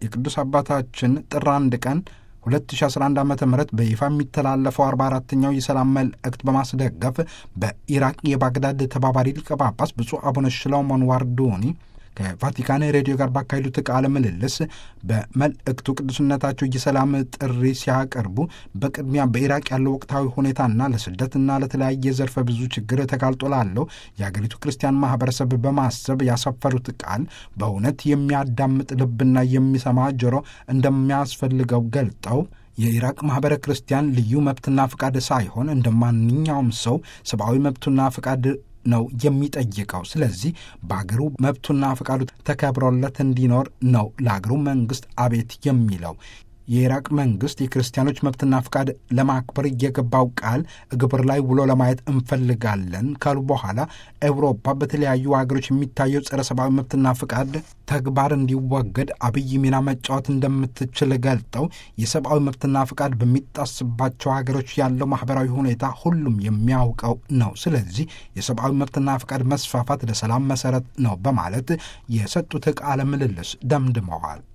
የቅዱስ አባታችን ጥር አንድ ቀን 2011 ዓ ም በይፋ የሚተላለፈው 44ተኛው የሰላም መልእክት በማስደገፍ በኢራቅ የባግዳድ ተባባሪ ሊቀ ጳጳስ ብፁዕ አቡነ ሽላውሞን ዋርዶኒ ከቫቲካን ሬዲዮ ጋር ባካሄዱት ቃለ ምልልስ በመልእክቱ ቅዱስነታቸው የሰላም ጥሪ ሲያቀርቡ በቅድሚያ በኢራቅ ያለው ወቅታዊ ሁኔታና ለስደትና ለተለያየ ዘርፈ ብዙ ችግር ተጋልጦ ላለው የአገሪቱ ክርስቲያን ማህበረሰብ በማሰብ ያሰፈሩት ቃል በእውነት የሚያዳምጥ ልብና የሚሰማ ጆሮ እንደሚያስፈልገው ገልጠው የኢራቅ ማኅበረ ክርስቲያን ልዩ መብትና ፍቃድ ሳይሆን እንደ ማንኛውም ሰው ሰብአዊ መብቱና ፍቃድ ነው የሚጠይቀው። ስለዚህ በአገሩ መብቱና ፈቃዱ ተከብሮለት እንዲኖር ነው ለአገሩ መንግስት አቤት የሚለው። የኢራቅ መንግስት የክርስቲያኖች መብትና ፍቃድ ለማክበር የገባው ቃል ግብር ላይ ውሎ ለማየት እንፈልጋለን ካሉ በኋላ ኤውሮፓ በተለያዩ ሀገሮች የሚታየው ጸረ ሰብአዊ መብትና ፍቃድ ተግባር እንዲወገድ አብይ ሚና መጫወት እንደምትችል ገልጠው የሰብአዊ መብትና ፍቃድ በሚጣስባቸው ሀገሮች ያለው ማህበራዊ ሁኔታ ሁሉም የሚያውቀው ነው። ስለዚህ የሰብአዊ መብትና ፍቃድ መስፋፋት ለሰላም መሰረት ነው በማለት የሰጡት ቃለ ምልልስ ደምድመዋል።